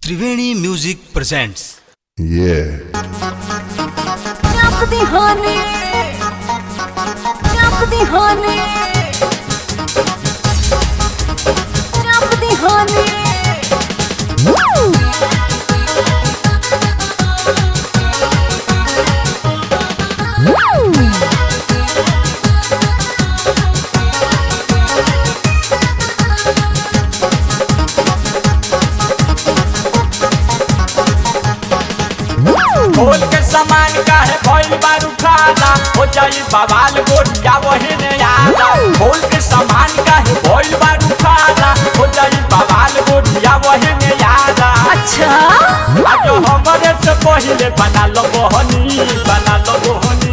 Triveni music presents Yeah. Jump the honey. Jump the honey. Jump the honey. Woo! Woo! खोल के सामान काहे भइल बारू खाला हो जाई बवाल गोटिया वही ने आला खोल के सामान काहे भइल बारू खाला हो जाई बवाल गोटिया वही ने आला अच्छा आज हमरे से पहिले बना लो बहनी बना लो बहनी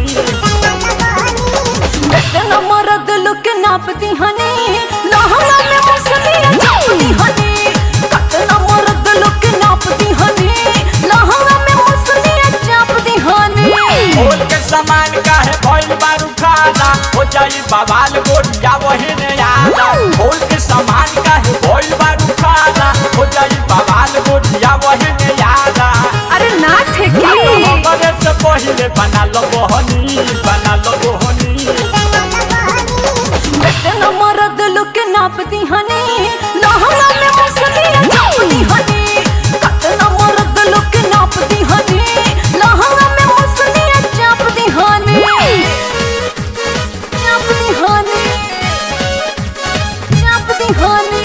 इतना मरद लोग के नापती हनी लहंगा में मसलियां छापती हनी कितना मरद लोग के नापती हनी लहंगा में मसलियां छापती हनी खोल के सामान काहे भइल बारू खाला हो जाई बवाल गोटिया वही ने आला खोल के सामान काहे भइल बारू खाला हो जाई बवाल गोटिया वही ने आला अरे ना ठेकी हमरे से पहिले बना लो बहनी बना लो बहनी इतना मरद लोग के नापती हनी लहंगा में मसलियां छापती हनी कितना मरद लोग के नापती हनी लहंगा में मसलियां छापती हनी छापती हनी छापती हनी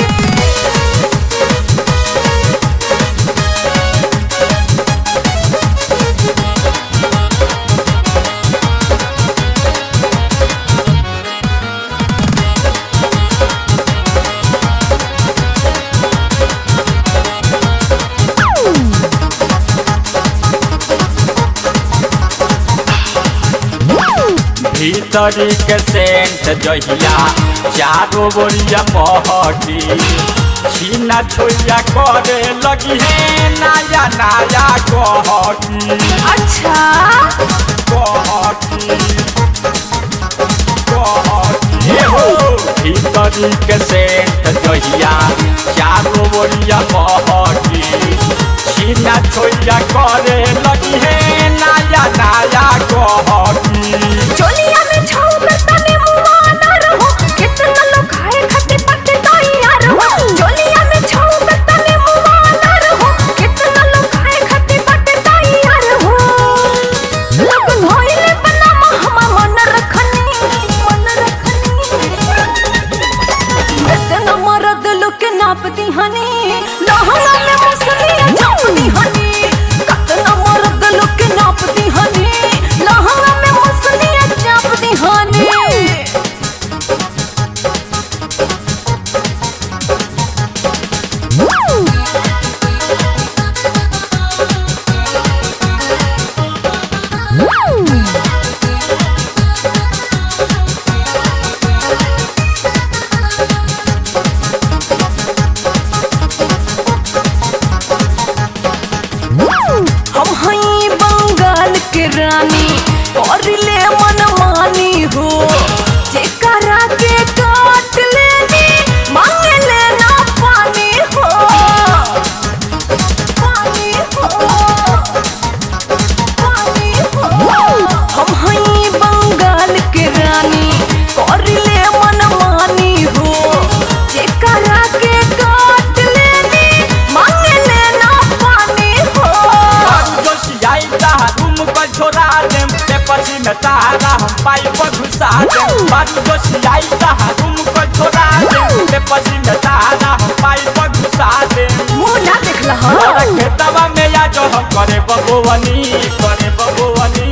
भीतरी के सेंट जहिया चारो बोरिया महटी छीना छोइया करे लगी है नया नया कहटी अच्छा कहटी कहटी हो भीतरी के सेंट जहिया चारो बोरिया महटी छीना छोइया करे लगी है नया नया कहटी चोलिया में छाऊ करता ने मुआ ना रहो कितना लोग खाए खाते पत्ते तैयार हो चोलिया में छाऊ करता ने मुआ ना रहो कितना लोग खाए खाते पत्ते तैयार हो लोग धोइले बना हम मन रखनी मन रखनी इतना मरद लोग के नापती हनी लहंगा में मसलियां छापती हनी कितना मरद लोग के नापती हनी लहंगा में मसलियां छापती हनी हम हई बंगाल के रानी और ले मन मानी हो जेकरा के काट लेनी मांग लेना पानी हो पानी हो पानी हो हम हई बंगाल के रानी और ले मन मानी हो जेकरा के काट लेनी मांग लेना पानी हो बारू जोशियाई ताहा रूम पर छोड़ा देम ते पसी में तारा हम पाइप पर घुसा देम बारू जोशियाई ताहा रूम पर छोड़ा देम ते पसी में तारा हम पाइप पर घुसा देम मुंह ना देखला और हाँ खेतवा में या जो हम करे बबुवनी करे बबुवनी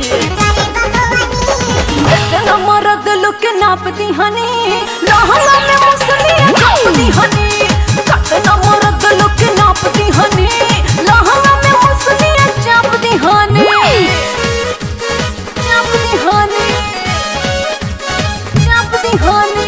इतना मरद लोग के नापती हनी लहंगा में मसलियां छापती हनी कितना मरद लोग के नापती हनी लहंगा में मसलियां छापती हनी छापती हनी छापती हनी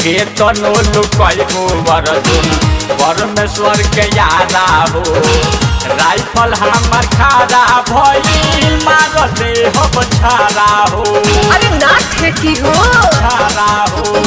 के तनो लुकैबो अर्जुन परमेश्वर के यारा हो राइफल हमर खारा भइल मार दे हम छारा हो अरे ना ठेकी हो छारा हो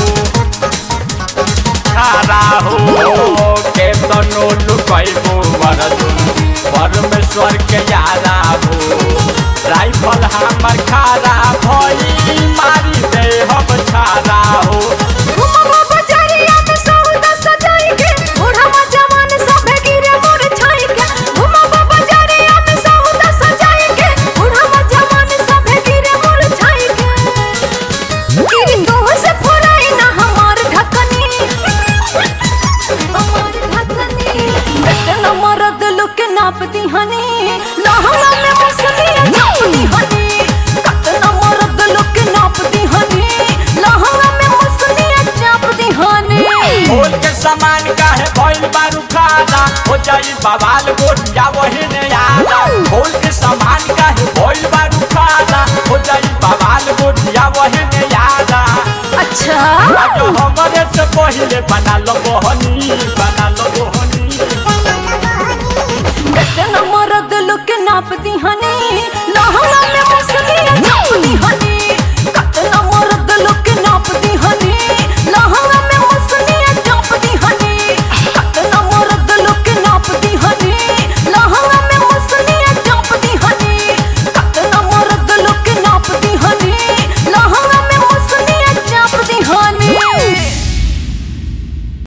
छारा हो के तनो लुकैबो अर्जुन परमेश्वर के यारा हो राइफल हमर खारा भइल मारी दे हम छारा हो घुमवा बजारिया में सौदा सजाई के बूढ़वा जवान सभे गिरे मोर छाई के घुमवा बजारिया में सौदा सजाई के बूढ़वा जवान सभे गिरे मोर छाई के गिरी तो से फोड़ाई ना हमार ढकनी हमार ढकनी इतना मरद लोग के नाप दी हनी लहंगा में मसलिया नाप दी हनी कतना मरद लोग के नाप दी हनी लहंगा में मसलिया चाप दी हनी खोल के सामान काहे भइल बारू खाना हो जाई बवाल गोटिया वही ने आना खोल के सामान काहे भइल बारू खाना हो जाई बवाल गोटिया वही ने आना अच्छा आज हमरे से पहिले बना लो बहनी बना लो बहनी इतना मरद लोग के नाप दी हनी